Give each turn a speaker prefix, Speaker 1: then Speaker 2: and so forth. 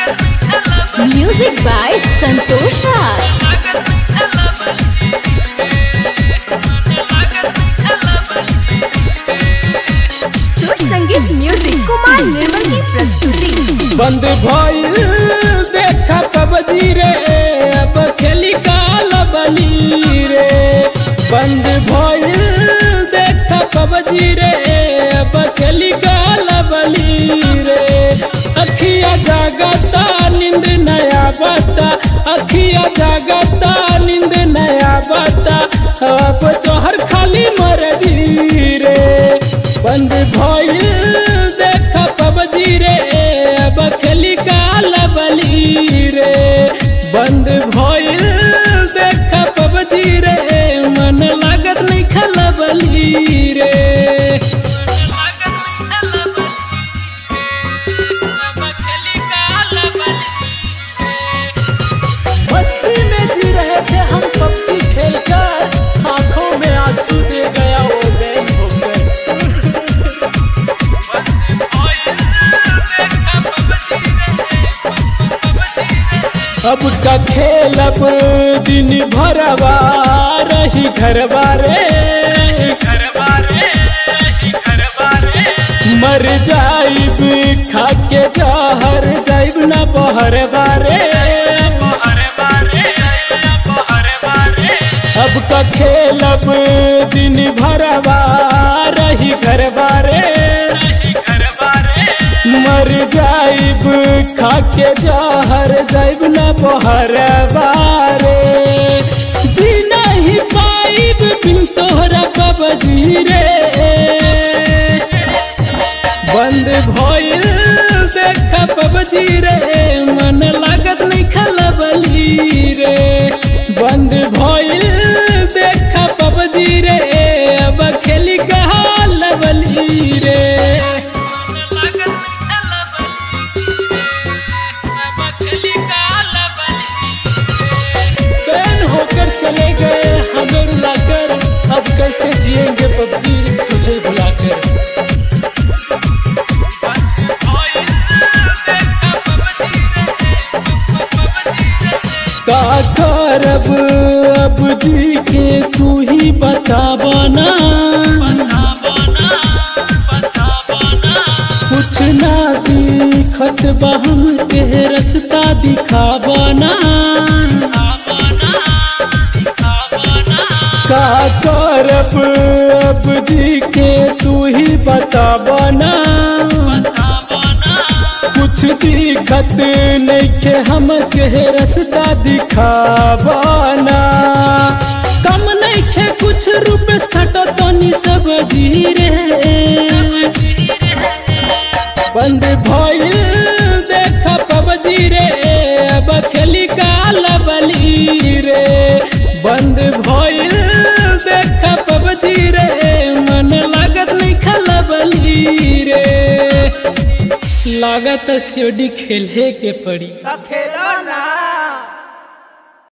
Speaker 1: Music by Santosh Raj. सुर संगीत music Kumar निर्मल की प्रस्तुति
Speaker 2: बंद भइल देखा पबजी रे अब खेली काल बली रे बंद भइल देखा पबजी रे अब खेली काल बली रे अखिया जागता नींद नया बता अखिया जागता नींद नया बता अब चोहर खाली मरजी रे बंद भइल देख पबजी रे अब खेली काल बली रे बंद भइल देख पबजी रे मन लागत नहीं खल बली रे मस्ती में जी रहे थे हम पबजी खेलकर आंखों में आंसू दे गया वो बैन होकर अब का खेलब दिन भरवा रही घरवा रे मर जाइब खा के जहर जाइब ना बहर बारे अब का खेलब दिन भरवा रही घरवा रे मर जाइब खा के जहर जाइब ना बहर बारे जी नहीं पाइब बिन तोहरा कबजी रे बंद भइल देख पबजी रे मन लागत नहीं खलबली रे बंद भइल देख पबजी रे अब खेली कहा लबली रे बैन होकर चले गए हमें रुलाकर अब कैसे जिएंगे पबजी तुझे बुलाकर का करब अब जी के तू ही बतावना कुछ ना दिखत बहम के रास्ता दिखावना का करब अब जी के तू ही बतावना कुछ दिखत नहीं के हम के रास्ता दिखावना कम नहीं के कुछ रुपए खटो तनी सब धीरे बंद भइल देख पबजी रे अब खेली काल बली रे बंद भइल देख पबजी रे मन लागत नहीं खल बली रे लागत सीढ़ी खेले के पड़ी
Speaker 3: खेल